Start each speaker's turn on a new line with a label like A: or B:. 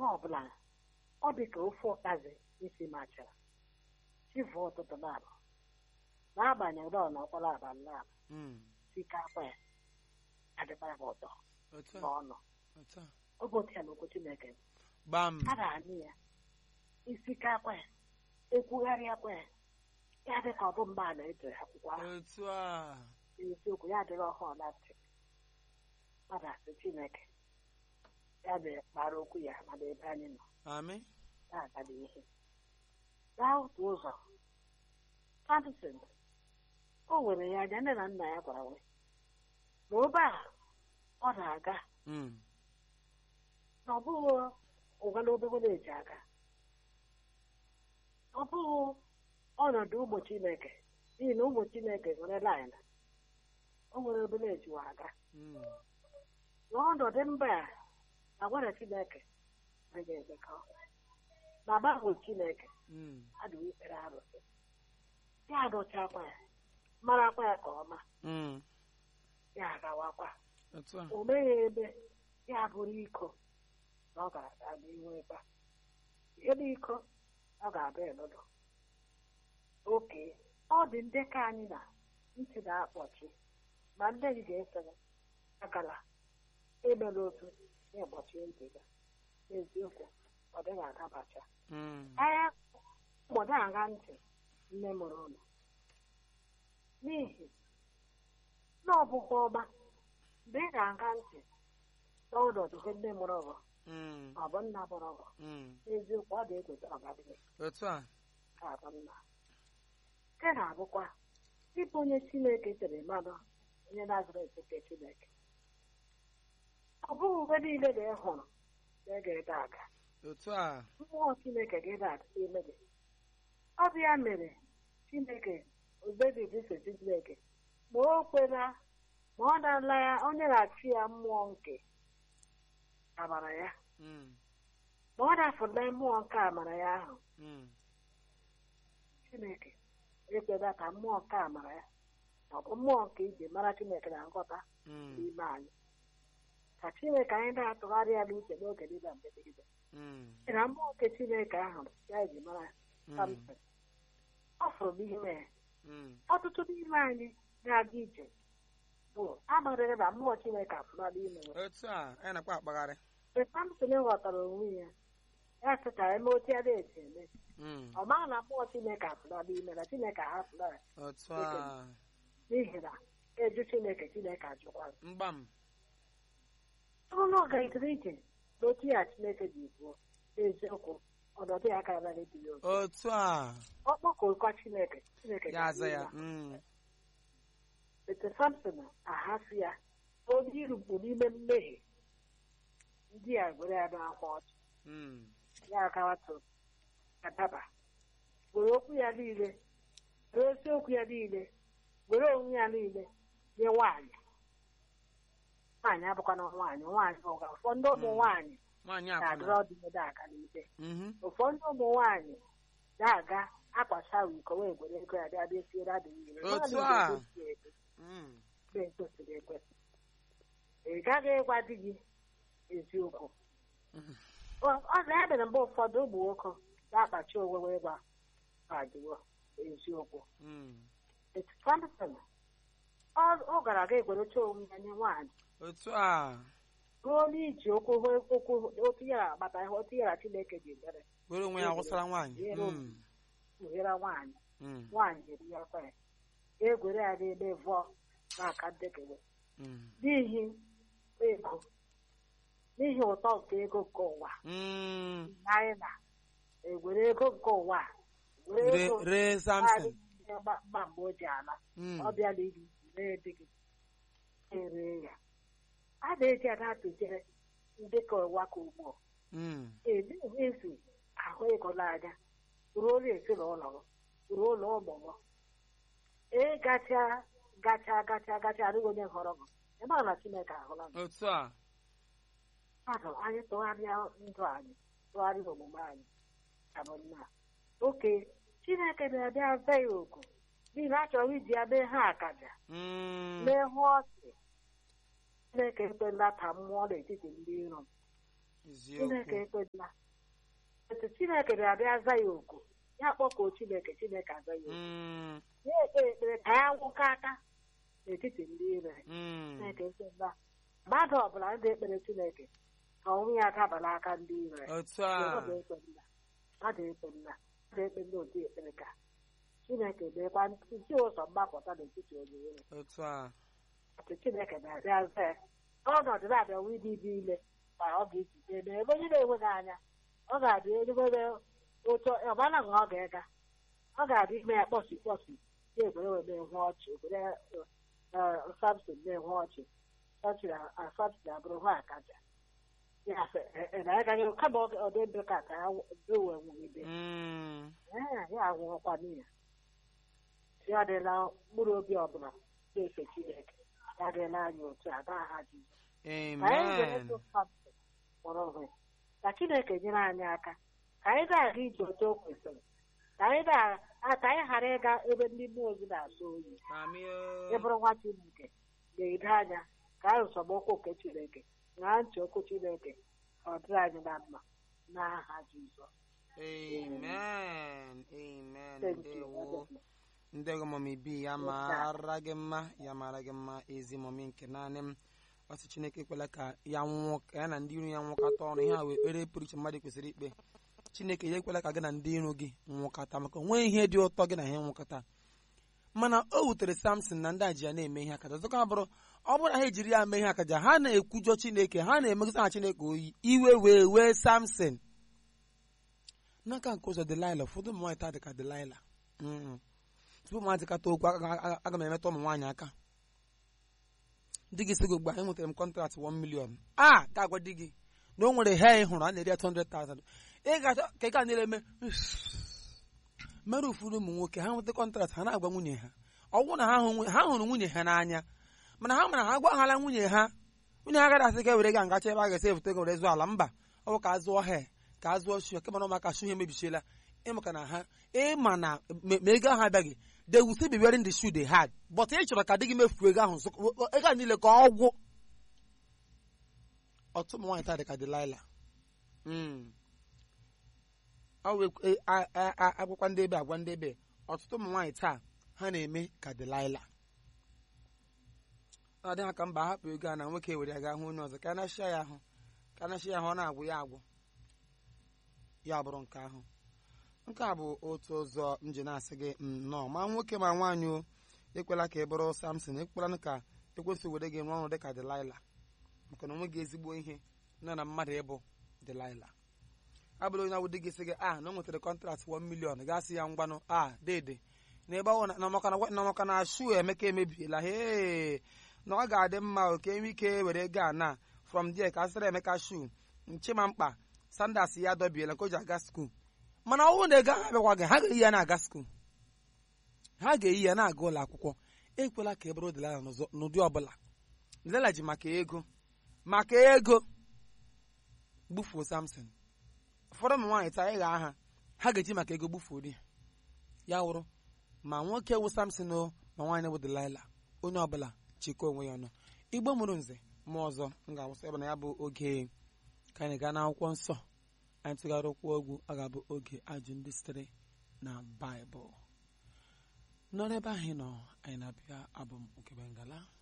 A: mgbe ọbụla ọ dị ka ofe ụkazi isi machara chivu ụtụtụ na-abụ n'agbanyeghị na ọ nọkwala abalị na-abụ
B: Mm.
A: sikakwa ya adịkwa ya ụtọ
B: Otu a,
A: n'ọnụ
B: otu a.
A: oge otu ya na okwu Chineke
B: Gbam.
A: a ga-anụ ya isikakwa ya ekwugharịakwa ya ya dị ka ọ bụ mgbe a na-eji akwụkwọ ahụ
B: Otu a.
A: eziokwu ya dịrị ọhụụ na ntị mmadụ asị Chineke ya mere kpara okwu ya mana ebe anyị nọ
B: Amị.
A: na-aga n'ihe gaa otu ụzọ Samson o were ya anya nne na nna ya gwara nwe na obe a ọ na-aga
B: Mm.
A: na ọ bụghị ụgala obere na-eji aga ọ bụghị ọnọdụ ụmụ Chineke n'ihi na ụmụ Chineke nwere laịn o nwere obere ejiwa aga
B: Mm.
A: n'ọnọdụ mba a agwara Chineke agaghị emekọ ma gbahụ Chineke
B: Mm.
A: adịghị ikpere arụsị ya adụchakwa ya marakwa ya ka ọma
B: Mm.
A: ya agawakwa
B: Otu a.
A: o meghị ebe ya bụrụ iko na ọ ga-aga n'ihu ebe a ebe iko ọ ga-abịa elodo oke ọ dị ndị ka anyị na ntị na-akpọchi ma ndị gị ga-esere agala emela otu na-egbochi ntị gị n'eziokwu ọ dịghị adabacha
B: Mm.
A: agha mgbọdo agha ntị nne mụrụ ụlọ n'ihi na ọ bụkwa ọma mgbe ị ga-aga ntị n'ọnọdụ ihe nne mụrụ ọgọ
B: Mm.
A: ọ bụ nna mụrụ ọgọ
B: Mm.
A: n'eziokwu ọ ga-egote ọgadịghị
B: Otu a.
A: ka abụ nna nke na-abụkwa ịbụ onye Chineke tere mmadụ onye Nazaret nke Chineke ọ bụghị mgbe niile na ị hụrụ na ị ga-ede aga
B: Otu a.
A: mmụọ Chineke ga-ede n'ime gị ọ bụ ya mere Chineke obebibi so Chineke ma o kwela ma ọ na-ala ya onye na-achị ya mmụọ nke amara ya
B: Mm.
A: ma ọ na-afụla mmụọ nke amara ya ahụ
B: Mm.
A: Chineke ekwela ka mmụọ nke amara ya ma ọ bụ mmụọ nke iji mara Chineke na nghọta
B: Mm.
A: n'ime anyị ka Chineke anyị na-atụgharị ya n'uche n'oge niile mgbe niile
B: Mm.
A: na mmụọ nke Chineke ahụ ya iji mara
B: Mm.
A: Samson ọ fụrụ m ihe ya
B: Mm.
A: ọtụtụ n'ime anyị na-aga ije bụ amarịrị na mmụọ Chineke afụla n'ime ya
B: Otu a. Anyị na-akpa akpagharị.
A: mgbe Samson ghọtara onwe ya ya sị ka eme otu ya na-esi eme
B: Mm.
A: ọ maghị na mmụọ Chineke afụla n'ime na Chineke ahapụla ya
B: Otu a.
A: n'ihi na eju Chineke Chineke ajụkwara
B: Mgbam.
A: ọ na ọ gaghịtara ije n'otu ya Chineke ji kwuo n'eziokwu ọnọdụ ya ka anaghị dị ya otu
B: Otu a.
A: ọ kpọkọkwa Chineke Chineke
B: Ya aza
A: ga-adị
B: ya.
A: ya.
B: Mm.
A: Ete Samson ahasị ya onye irukpu n'ime mmehie ndị a gwere ya n'akwa ọchị
B: Mm.
A: ya agawatụ adaba were okwu ya niile were eziokwu ya niile were onwe ya niile nye nwaanyị nwaanyị abụkwana nwaanyị nwaanyị bụ ụga ụfọdụ ụmụ
B: Mm.
A: nwaanyị
B: Nwaanyị
A: na-adịrị
B: akwụna.
A: ọdịnihu aga n'ibe
B: Mhm.
A: ụfọdụ ụmụ nwaanyị na-aga akpachawa iko wee gwere ego ya bịa bịa siere adịghị ire
B: Otu
A: Nwaanyị
B: a.
A: ga-egosi ego
B: Mm.
A: mgbe ekwesịrị ekwesị ị gaghị ịgwa di gị eziokwu
B: Mhm.
A: ọ ọ na-ebere mgbe ụfọdụ ụmụ nwoke na-akpachi onwe wee gwa adịwo eziokwu
B: Mm.
A: etu Samson ọ ọ gara aga egwerecha onwe ya nye nwaanyị
B: Otu a.
A: ruo n'iji okwu okwu otu ya agbata ihe otu ya na Chineke ji mere
B: Were onwe ya gwụsara nwaanyị.
A: Were onwe.
B: Mm.
A: kpughere nwaanyị
B: Mm.
A: nwaanyị jiri ya kwa ya egwere ya n'ebe vụọ n'aka ndekere
B: Mm.
A: n'ihi ego n'ihi ụtọ nke ego nke ụwa
B: Mm.
A: anyị na-egwere ego nke ụwa a, were
B: Re-
A: ego
B: Ree Samson.
A: mgba mgba mgbe o ji ala
B: Mm.
A: ọ bịala iri ree dị gị ere ya a na-eji ada atụjere ndị ka ụwa ka ugbo
B: Mm.
A: ezu ahụ ego n'anya ruo ụlọ ezinụlọ gị ruo ụlọ ụmụ gị ee gacha gacha gacha gacha adịghị onye họrọ gị ịmara na Chineke ahụla gị
B: Otu a.
A: mmadụ anyị tụgharịa ndụ anyị tụgharịa omume anyị abụ nna oke Chineke na-abịa be ya oku n'ihi na a chọrọ iji ya mee ha akaja
B: Mm.
A: mee hụ ọchị Chineke ekwela ka mmụọ n'etiti ndị iro m chineke
B: eziokwu
A: ekpela etu chineke bịa aza ya oku ya kpọkuo chineke chineke aza ya oku
B: Mm,
A: ya ekpe ekpere ka ya nwụkọ aka n'etiti ndị ire
B: mm,
A: chineke ekpela mmadụ ọbụla ndị ekpere chineke ka ọnwụ ya dabara aka ndị ire
B: otu a
A: mmadụ ekpela mmadụ ekpela mmadụ ekpela otu ekpere ka chineke meekwa ntụzi ụzọ mgbapụta n'etiti onye ire
B: otu a
A: Atụ Chineke na-abịa aza ya ọnọdụ na-abịa nwa ịdị dị ile ma ọ ga-ejide eme ebe onye na-enweghị anya ọ ga-adị elugbere ụtọ ọbara na ọ ga-ega ọ ga-adị ime ya kpọsi kpọsi ya egbere wee na-enwe ọchị egbere samson na-enwe ọchị samson abụrụ nwa akaja ya sị, "E- e, na ya gaghị kama ọ ọ dị ndụ ka ka ya wee nwụgide
B: Mm,
A: Ee, ya anwụọkwa n'iya ya adịla mkpụrụ obi ọbụla na-efe Chineke ya adịla anyị otu a n'aha Jizọs ka anyị were
B: amen
A: ndụ Samson kpọrọ onwe ya. ka Chineke nyere anyị aka ka anyị na-aga ije otu o kwesịrị ka anyị na- a- ka anyị ghara ịga ebe ndị mmụọ ozi na-asọ oyi
B: Amị o.
A: ịbụrụ nwa Chineke na-edo anya ka anyị nsọmokwu nke Chineke ṅaa ntị okwu Chineke ka ọ dịrị anyị na mma n'aha Jizọs
B: amen amen
A: Thank you.
B: ndewo ndego mọmi bi ya mara gị mma ya mara gị mma ezi mọmi nke naanị m ọsị chineke ekwela ka ya nwụọ ka ya na ndị iro ya nwụkọta ọnụ ihe a wee kpere pụrụ iche mmadụ kwesịrị ikpe chineke ya ekwela ka gị na ndị iro gị nwụkọta maka onwe ihe dị ụtọ gị na ha nwụkọta mana o wutere samson na ndị a ji ya na-eme ihe akaja ọzọkwa bụrụ ọ bụrụ na ha ejiri ya mee ihe akaja ha na-ekwujọ chineke ha na-emegịta na chineke oyi iwe wee wee samson n'aka nke ụzọ delaila ụfọdụ ụmụ nwaanyị taa dị ka delaila Mm. tupu mmadụ kata okwu aga- aga aga m emetụ ụmụ nwaanyị aka di gị sigo gba enwetara m kọntraktị 1 million a ga-agwa di gị na o nwere he ị hụrụ a na-eri ya 200,000 ị ga-achọ ka ị ga na-eme mere ụfọdụ ụmụ nwoke ha nweta kọntraktị ha na-agwa nwunye ha ọgwụ na ha hụ- ha hụrụ nwunye ha n'anya mana ha mara ha agwaghala nwunye ha nwunye ha agaghị asị ka ewere ga ngacha ebe a ga-esi ebute ego were zụọ ala mba ọ bụ ka a zụọ he ka a zụọ shu kemana ụmụaka shu ihe mebichiela ịmaka na ha ịma na ma ma ego ahụ abịaghị they will still be wearing the shoe they had but ị chọrọ ka di gị mefuo ego ahụ nso- ego a niile ka ọ gwụ ọtụtụ ụmụ nwaanyị taa dị ka Delilah Mm. ọ wee- e- a- a- a- agwakwa ndị ebe agwa ndị ebe ọtụtụ ụmụ nwaanyị taa ha na-eme ka Delilah ọ dị ha ka mba hapụ ego a na nwoke were ya gaa hụ onye ọzọ ka a na-achịa ya ahụ ka a na-achịa ya ahụ ọ na-agwụ ya agwụ ya bụrụ nke ahụ nke a bụ otu ụzọ m ji na-asị gị nnọọ ma nwoke ma nwaanyị o ekwela ka ị bụrụ Samson ekwela ka ekwesị were gị rụọ ọrụ dị ka Delilah maka na onwe gị ezigbo ihe nọ na mmadụ ịbụ Delilah abụrụ onye awụdị gị sị gị a na o nwetara kọntraktị 1 million gasị ya ngwanụ a dede na ebe ọ na maka na na maka na shu emeka emebiela he na ọ ga-adị mma oke enwe ike were ego a na from there ka a sịra emeka shu nchima mkpa sandas ya dọbiela ka o ji aga skuul mana ọ bụrụ na ego ahụ abịakwa gị ha ga-eyi ya na-aga skuul ha ga-eyi ya na-aga ụlọ akwụkwọ ekwela ka e bụrụ Delilah n'ụzọ n'ụdị ọbụla Delilah ji maka ego maka ego gbufuo Samson ụfọdụ ụmụ nwaanyị taa ịgha aha ha ga-eji maka ego gbufuo di ya wụrụ ma nwoke wụ Samson o ma nwaanyị wụ Delilah onye ọbụla chịkọ onwe ya ọnụ igbo mụrụ nze ma ọzọ m ga-awụsị ebe na ya bụ oge ka anyị gaa n'akwụkwọ nsọ anyị tụgharị ụkwụ egwu ọ ga-abụ oge ajụ ndị sitere na baịbụl nọrọ ebe ahụ ị nọ anyị na-abịa abụ m nke bengala